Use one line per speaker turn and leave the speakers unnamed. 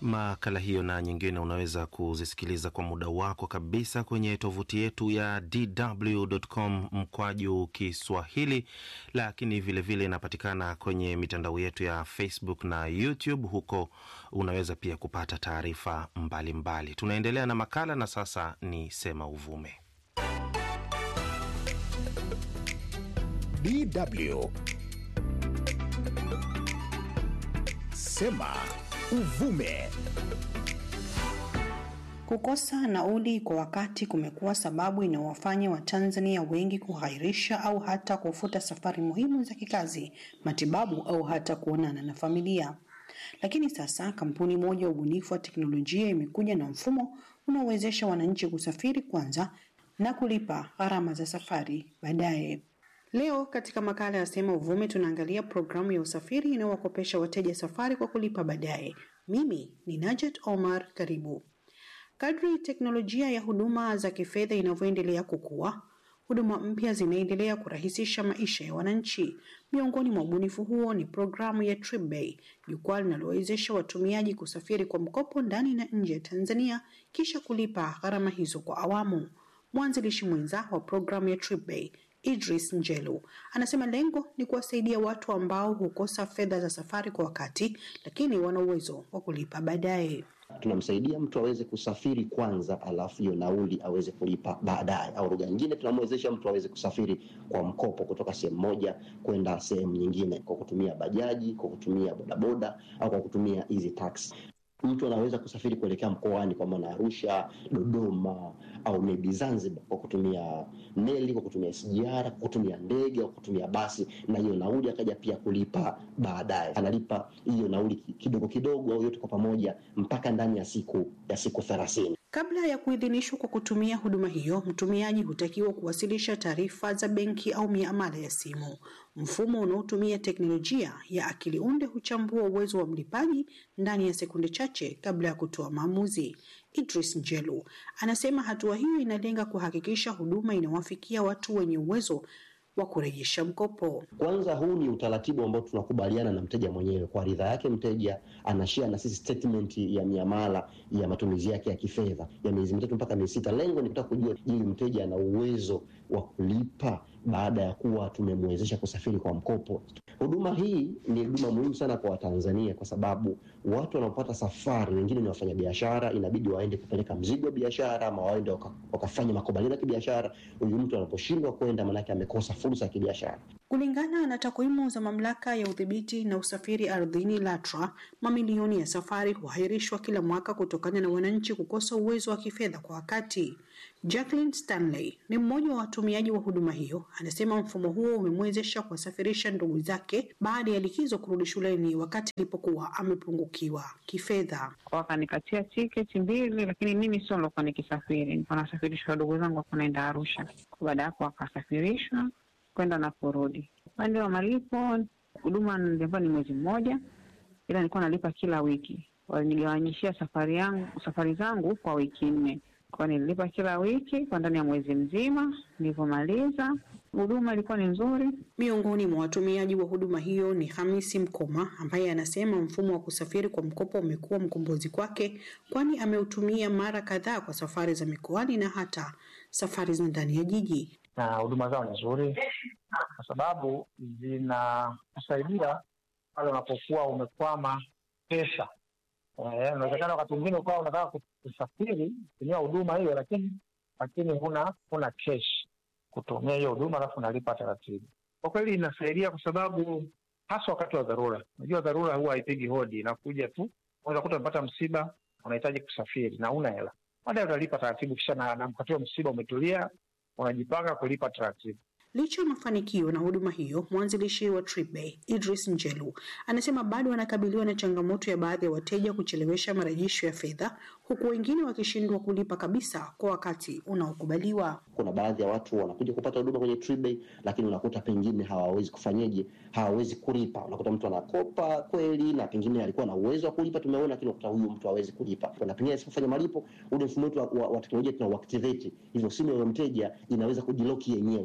Makala hiyo na nyingine unaweza kuzisikiliza kwa muda wako kabisa kwenye tovuti yetu ya dw.com mkwaju Kiswahili, lakini vilevile inapatikana kwenye mitandao yetu ya Facebook na YouTube. Huko unaweza pia kupata taarifa mbalimbali. Tunaendelea na makala na sasa ni Sema Uvume.
DW Sema Uvume.
Kukosa nauli kwa wakati kumekuwa sababu inayowafanya Watanzania wengi kughairisha au hata kufuta safari muhimu za kikazi, matibabu au hata kuonana na familia. Lakini sasa kampuni moja ya ubunifu wa teknolojia imekuja na mfumo unaowezesha wananchi kusafiri kwanza na kulipa gharama za safari baadaye. Leo katika makala ya Sema Uvume tunaangalia programu ya usafiri inayowakopesha wateja safari kwa kulipa baadaye. Mimi ni Najat Omar, karibu. Kadri teknolojia ya huduma za kifedha inavyoendelea kukua, huduma mpya zinaendelea kurahisisha maisha ya wananchi. Miongoni mwa ubunifu huo ni programu ya TripBay, jukwaa linalowezesha watumiaji kusafiri kwa mkopo ndani na nje ya Tanzania kisha kulipa gharama hizo kwa awamu. Mwanzilishi mwenza wa programu ya TripBay Idris Njelu anasema lengo ni kuwasaidia watu ambao hukosa fedha za safari kwa wakati, lakini wana uwezo wa kulipa baadaye.
Tunamsaidia mtu aweze kusafiri kwanza, alafu hiyo nauli aweze kulipa baadaye, au lugha nyingine, tunamwezesha mtu aweze kusafiri kwa mkopo kutoka sehemu moja kwenda sehemu nyingine kwa kutumia bajaji, kwa kutumia bodaboda au kwa kutumia hizi taxi mtu anaweza kusafiri kuelekea mkoani kwa maana Arusha, Dodoma au maybe Zanzibar kwa kutumia meli, kwa kutumia SGR, kwa kutumia ndege au kutumia basi, na hiyo nauli akaja pia kulipa baadaye. Analipa hiyo nauli kidogo kidogo au yote kwa pamoja mpaka ndani ya siku ya siku thelathini.
Kabla ya kuidhinishwa kwa kutumia huduma hiyo, mtumiaji hutakiwa kuwasilisha taarifa za benki au miamala ya simu. Mfumo unaotumia teknolojia ya akili unde huchambua uwezo wa mlipaji ndani ya sekunde chache kabla ya kutoa maamuzi. Idris Njelu anasema hatua hiyo inalenga kuhakikisha huduma inawafikia watu wenye uwezo wa kurejesha mkopo.
Kwanza, huu ni utaratibu ambao tunakubaliana na mteja mwenyewe. Kwa ridhaa yake, mteja anashare na sisi statement ya miamala ya matumizi yake ya kifedha ya miezi mitatu mpaka miezi sita. Lengo ni kutaka kujua, je, mteja ana uwezo wa kulipa baada ya kuwa tumemwezesha kusafiri kwa mkopo. Huduma hii ni huduma muhimu sana kwa Watanzania kwa sababu watu wanaopata safari, wengine ni wafanyabiashara, inabidi waende kupeleka mzigo wa biashara ama waende waka, wakafanya makubaliano ya kibiashara. Huyu mtu anaposhindwa kwenda, maanake amekosa fursa ya kibiashara.
Kulingana na takwimu za mamlaka ya udhibiti na usafiri ardhini LATRA, mamilioni ya safari huahirishwa kila mwaka kutokana na wananchi kukosa uwezo wa kifedha kwa wakati. Jacqueline Stanley ni mmoja wa watumiaji wa huduma hiyo, anasema mfumo huo umemwezesha kuwasafirisha ndugu zake baada ya likizo kurudi shuleni wakati alipokuwa amepungukiwa kifedha.
Wakanikatia tiketi mbili, lakini mimi sio nilikuwa nikisafiri, nilikuwa nasafirishwa ndugu zangu wako naenda Arusha. Baada ya hapo wakasafirishwa kwenda na kurudi. Upande wa malipo, huduma nilikuwa ni mwezi mmoja, ila nilikuwa nalipa kila wiki. Walinigawanyishia safari yangu safari zangu kwa wiki nne, kwa nililipa kila wiki kwa ndani ya mwezi mzima. Nilivyomaliza huduma ilikuwa ni nzuri.
Miongoni mwa watumiaji wa huduma hiyo ni Hamisi Mkoma ambaye anasema mfumo wa kusafiri kwa mkopo umekuwa mkombozi kwake, kwani ameutumia mara kadhaa kwa safari za mikoani na hata safari za ndani ya jiji.
Na huduma zao ni nzuri kwa sababu zinakusaidia pale unapokuwa umekwama pesa. Inawezekana wakati mwingine ukawa unataka kusafiri kutumia huduma hiyo, lakini lakini huna huna cash kutumia hiyo huduma, alafu unalipa taratibu. Kwa kweli inasaidia kwa sababu hasa wakati wa dharura. Unajua dharura huwa haipigi hodi, inakuja tu. Unaweza kuta umepata msiba, unahitaji kusafiri na una hela, baadaye utalipa taratibu, kisha na, na wakati wa msiba umetulia, unajipanga kulipa taratibu.
Licha ya mafanikio na huduma hiyo, mwanzilishi wa TripBay Idris Njelu anasema bado wanakabiliwa na changamoto ya baadhi ya wateja kuchelewesha marejesho ya fedha, huku wengine wakishindwa kulipa kabisa kwa wakati unaokubaliwa.
Kuna baadhi ya watu wanakuja kupata huduma kwenye TripBay, lakini unakuta pengine hawawezi kufanyeje, hawawezi kulipa. Unakuta mtu anakopa kweli na pengine alikuwa na uwezo wa kulipa, tumeona, lakini unakuta huyu mtu hawezi kulipa, na pengine asipofanya malipo, ule mfumo wetu wa, wa, wa teknolojia tunauactivate, hivyo simu ya mteja inaweza kujiloki yenyewe.